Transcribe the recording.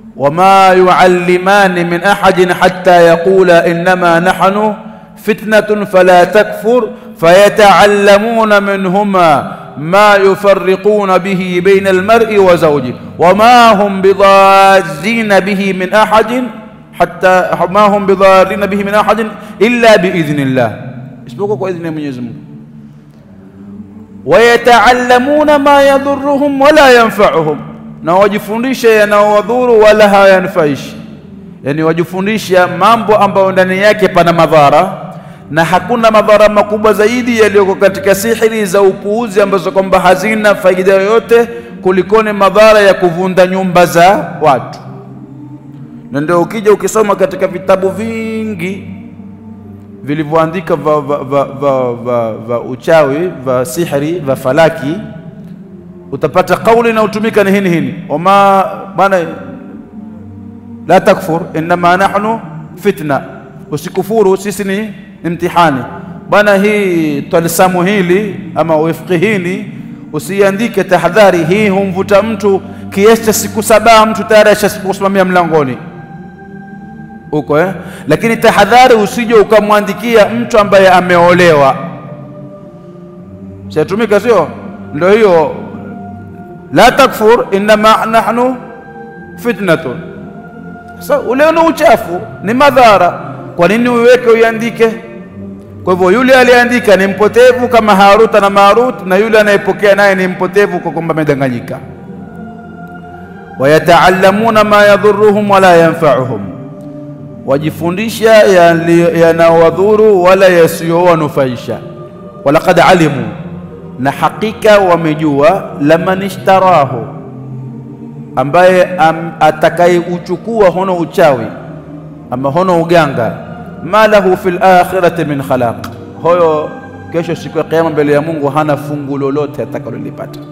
wama yuallimani min ahadin hatta yaqula innama nahnu fitnatun fala takfur fayataallamuna minhuma ma yufarriquna bihi baina almar'i wa zawji wama hum bidarrina bihi min ahadin hatta ma hum bidarrina bihi min ahadin illa biidhnillah, isipokuwa kwa idhni ya Mwenyezi Mungu. Wayataallamuna ma yadhurruhum wala yanfa'uhum, na wajifundisha yanaowadhuru wala hayanfaishi, yani wajifundisha mambo ambayo ndani yake pana madhara na hakuna madhara makubwa zaidi yaliyoko katika sihiri za upuuzi ambazo kwamba hazina faida yoyote kulikoni madhara ya kuvunda nyumba za watu. Na ndio ukija ukisoma katika vitabu vingi vilivyoandika va, va, va, va, va, va uchawi va sihiri va falaki, utapata kauli inayotumika ni hini hini, wama bana la takfur innama nahnu fitna, usikufuru sisi ni imtihani bwana. Hii twalisamu hili ama wifqi hili usiandike tahadhari hii, humvuta mtu kiasi cha siku saba, mtu tayari ashakusimamia mlangoni huko eh? Lakini tahadhari, usije ukamwandikia mtu ambaye ameolewa, shatumika sio? Ndio hiyo la takfur innama nahnu fitnatun. Sasa ule ni uchafu, ni madhara. Kwa nini uiweke uiandike? Kwa hivyo yule aliyeandika ni mpotevu kama Haruta na Marut, na yule anayepokea naye ni mpotevu kwa kwamba amedanganyika. Wayataallamuna ma yadhuruhum wala yanfa'uhum, wajifundisha yanawadhuru wala yasiyowanufaisha. Walaqad alimu, na hakika wamejua, laman ishtarahu, ambaye atakayeuchukua hono uchawi ama hono uganga ma lahu fil akhirati min khalaq, hoyo kesho siku ya kiyama mbele ya Mungu hana fungu lolote atakalolipata.